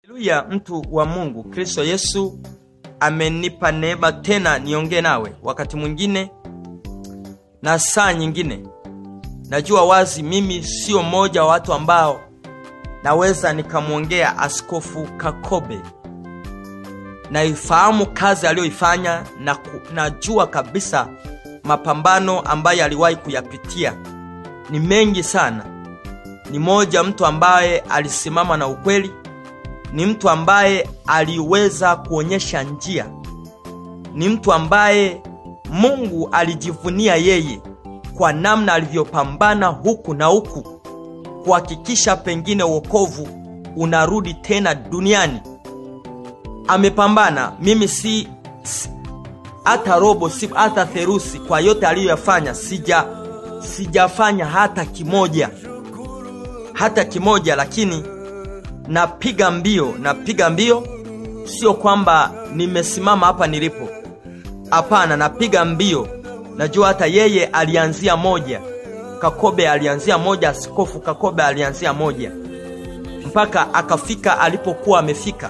Haleluya, mtu wa Mungu, Kristo Yesu amenipa neema tena niongee nawe wakati mwingine na saa nyingine. Najua wazi mimi sio mmoja wa watu ambao naweza nikamwongea Askofu Kakobe. Naifahamu kazi aliyoifanya na ku, najua kabisa mapambano ambayo aliwahi kuyapitia ni mengi sana. Ni moja mtu ambaye alisimama na ukweli, ni mtu ambaye aliweza kuonyesha njia, ni mtu ambaye Mungu alijivunia yeye kwa namna alivyopambana huku na huku kuhakikisha pengine wokovu unarudi tena duniani. Amepambana, mimi si hata robo, si hata therusi kwa yote aliyoyafanya, sija sijafanya hata kimoja, hata kimoja, lakini napiga mbio, napiga mbio. Sio kwamba nimesimama hapa nilipo, hapana, napiga mbio. Najua hata yeye alianzia moja, Kakobe alianzia moja, Askofu Kakobe alianzia moja mpaka akafika alipokuwa amefika.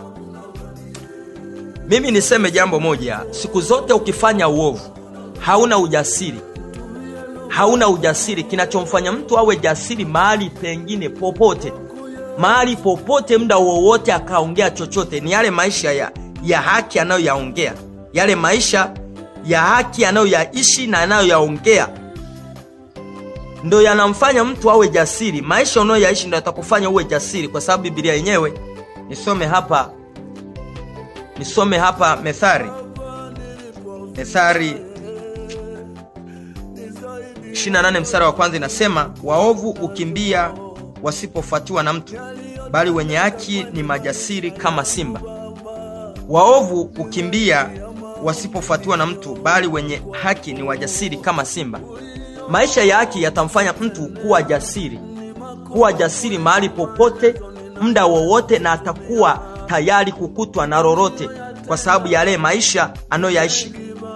Mimi niseme jambo moja, siku zote ukifanya uovu hauna ujasiri, hauna ujasiri. Kinachomfanya mtu awe jasiri mahali pengine popote, mahali popote, muda wowote akaongea chochote, ni yale maisha ya, ya haki anayoyaongea, yale maisha ya haki anayoyaishi na anayoyaongea ndo yanamfanya mtu awe jasiri. Maisha unayoyaishi ndo yatakufanya uwe jasiri, kwa sababu Biblia yenyewe, nisome hapa, nisome hapa Methali, Methali 28 mstari wa kwanza inasema, waovu ukimbia wasipofuatiwa na mtu, bali wenye haki ni majasiri kama simba. Waovu ukimbia wasipofuatiwa na mtu, bali wenye haki ni wajasiri kama simba. Maisha ya haki yatamfanya mtu kuwa jasiri, kuwa jasiri mahali popote, muda wowote, na atakuwa tayari kukutwa na lolote kwa sababu ya yale maisha anayoyaishi.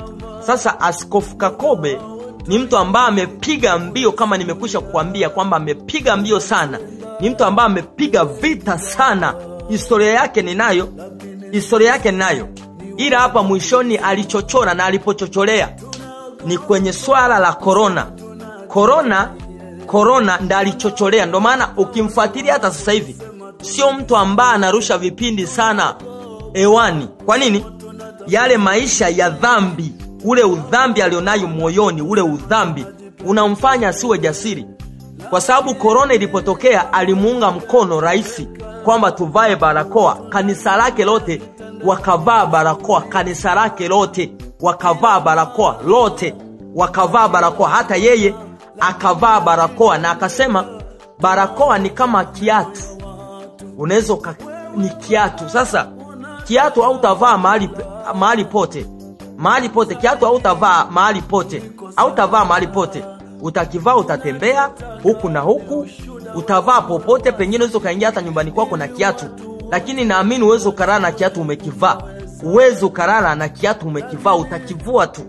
Sasa Askofu Kakobe ni mtu ambaye amepiga mbio, kama nimekwisha kukwambia kwamba amepiga mbio sana. Ni mtu ambaye amepiga vita sana. Historia yake ninayo, historia yake ninayo, ila hapa mwishoni alichochora, na alipochocholea ni kwenye swala la korona. Korona, korona ndo alichocholea. Ndo maana ukimfuatilia hata sasa hivi sio mtu ambaye anarusha vipindi sana hewani. Kwa nini? Yale maisha ya dhambi, ule udhambi alionayo moyoni, ule udhambi unamfanya asiwe jasiri, kwa sababu korona ilipotokea alimuunga mkono rais kwamba tuvae barakoa. Kanisa lake lote wakavaa barakoa, kanisa lake lote wakavaa barakoa lote wakavaa barakoa, hata yeye akavaa barakoa, na akasema barakoa ni kama kiatu, unaweza ni kiatu. Sasa kiatu hautavaa mahali mahali pote, mahali pote, kiatu hautavaa mahali pote, hautavaa mahali pote. Utakivaa utatembea huku na huku, utavaa popote, pengine unaweza ukaingia hata nyumbani kwako na kiatu, lakini naamini uweze ukalala na kiatu umekivaa uwezi ukalala na kiatu umekivaa, utakivua tu.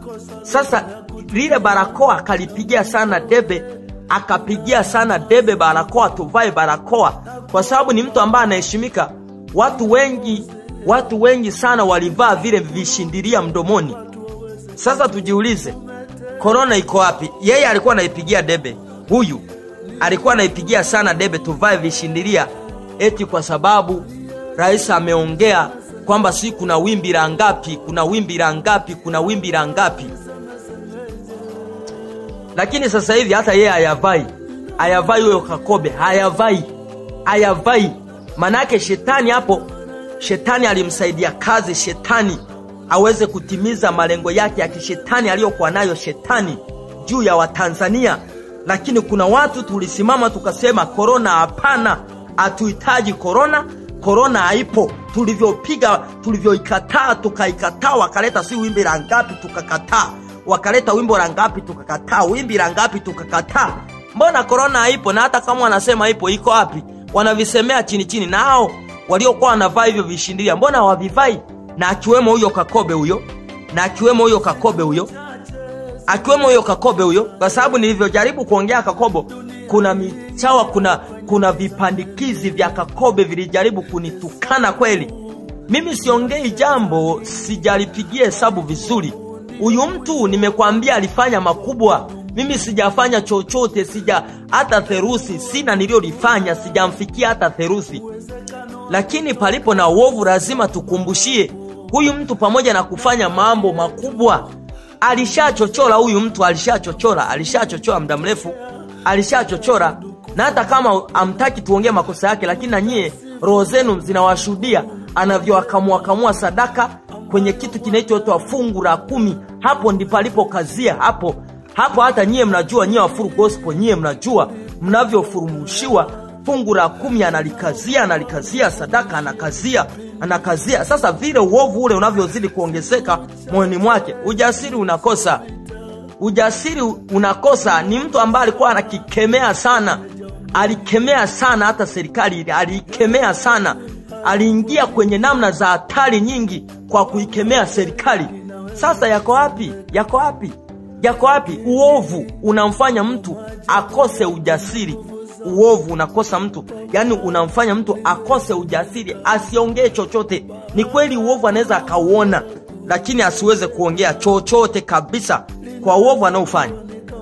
Sasa lile barakoa akalipigia sana debe, akapigia sana debe barakoa, tuvae barakoa, kwa sababu ni mtu ambaye anaheshimika. Watu wengi, watu wengi sana walivaa vile vishindilia mdomoni. Sasa tujiulize, korona iko wapi? Yeye alikuwa anaipigia debe, huyu alikuwa anaipigia sana debe, tuvae vishindilia, eti kwa sababu rais ameongea kwamba si kuna wimbi la ngapi, kuna wimbi la ngapi, kuna wimbi la ngapi. Lakini sasa hivi hata yeye hayavai, hayavai huyo Kakobe, hayavai, hayavai. Manake shetani hapo, shetani alimsaidia kazi, shetani aweze kutimiza malengo yake ya kishetani aliyokuwa nayo shetani juu ya Watanzania. Lakini kuna watu tulisimama tukasema, korona hapana, hatuhitaji korona korona haipo. Tulivyopiga, tulivyoikataa, tukaikataa, wakaleta si wimbi la ngapi, tukakataa, wakaleta wimbo la ngapi, tukakataa, wimbi la ngapi, tukakataa. Mbona korona haipo? Na hata kama wanasema ipo, iko wapi? Wanavisemea chini chini, nao waliokuwa wanavaa hivyo vishindilia, mbona hawavivai? Na akiwemo huyo Kakobe huyo, na akiwemo huyo Kakobe huyo, akiwemo huyo Kakobe huyo, kwa sababu nilivyojaribu kuongea Kakobo kuna michawa kuna kuna vipandikizi vya kakobe vilijaribu kunitukana kweli mimi siongei jambo sijalipigia hesabu vizuri huyu mtu nimekwambia alifanya makubwa mimi sijafanya chochote sija hata therusi sina niliyolifanya sijamfikia hata therusi lakini palipo na uovu lazima tukumbushie huyu mtu pamoja na kufanya mambo makubwa alishachochora huyu mtu alishachochora alishachochora muda mrefu alishachochora na hata kama amtaki tuongee makosa yake lakini na nyie roho zenu zinawashuhudia anavyoakamwakamua sadaka kwenye kitu kinachoitwa fungu la kumi hapo ndipo alipokazia hapo hapo hata nyie mnajua nyie wafuru gospel nyie mnajua mnavyofurumushiwa fungu la kumi analikazia analikazia sadaka anakazia anakazia sasa vile uovu ule unavyozidi kuongezeka moyoni mwake ujasiri unakosa ujasiri unakosa ni mtu ambaye alikuwa anakikemea sana alikemea sana hata serikali ile aliikemea sana aliingia kwenye namna za hatari nyingi kwa kuikemea serikali sasa yako wapi yako wapi yako wapi uovu unamfanya mtu akose ujasiri uovu unakosa mtu yani unamfanya mtu akose ujasiri asiongee chochote ni kweli uovu anaweza akauona lakini asiweze kuongea chochote kabisa kwa uovu anaofanya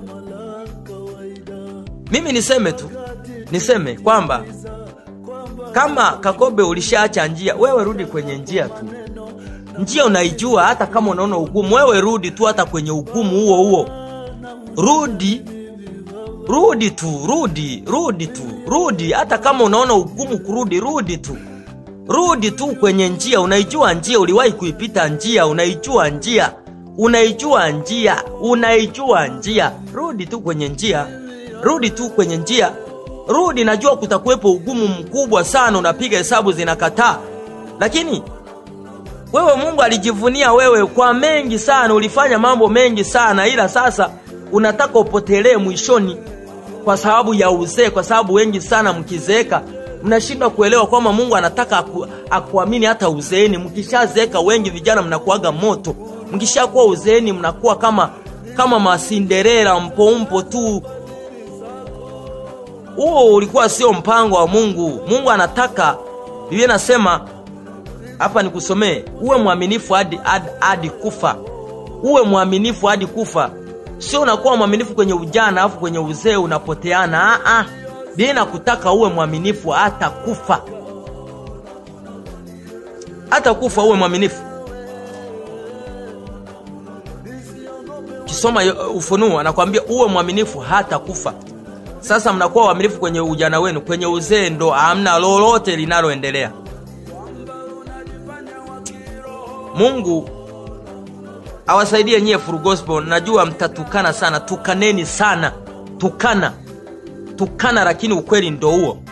mimi niseme tu niseme kwamba kama kakobe ulishaacha njia wewe rudi kwenye njia tu njia unaijua hata kama unaona ugumu wewe rudi tu hata kwenye ugumu huo huo rudi rudi tu rudi rudi tu rudi hata kama unaona ugumu kurudi rudi tu rudi tu kwenye njia unaijua njia uliwahi kuipita njia unaijua njia unaijua njia unaijua njia rudi tu kwenye njia rudi tu kwenye njia rudi najua kutakuwepo ugumu mkubwa sana unapiga hesabu zinakataa lakini wewe mungu alijivunia wewe kwa mengi sana ulifanya mambo mengi sana ila sasa unataka upotelee mwishoni kwa sababu ya uzee kwa sababu wengi sana mkizeeka mnashindwa kuelewa kwamba mungu anataka aku, akuamini hata uzeeni mkishazeeka wengi vijana mnakuaga moto mkishakuwa uzeeni mnakuwa kama kama masinderera mpompo tu huo ulikuwa sio mpango wa mungu mungu anataka biblia nasema hapa nikusomee uwe mwaminifu hadi, hadi, hadi kufa uwe mwaminifu hadi kufa sio unakuwa mwaminifu kwenye ujana alafu kwenye uzee unapoteana Aa, biblia inakutaka uwe mwaminifu hata kufa hata kufa uwe mwaminifu kisoma ufunuo anakwambia uwe mwaminifu hata kufa sasa mnakuwa waaminifu kwenye ujana wenu kwenye uzee ndo hamna lolote linaloendelea mungu awasaidie nyie Full Gospel. Najua mtatukana sana, tukaneni sana, tukana tukana, lakini ukweli ndo huo.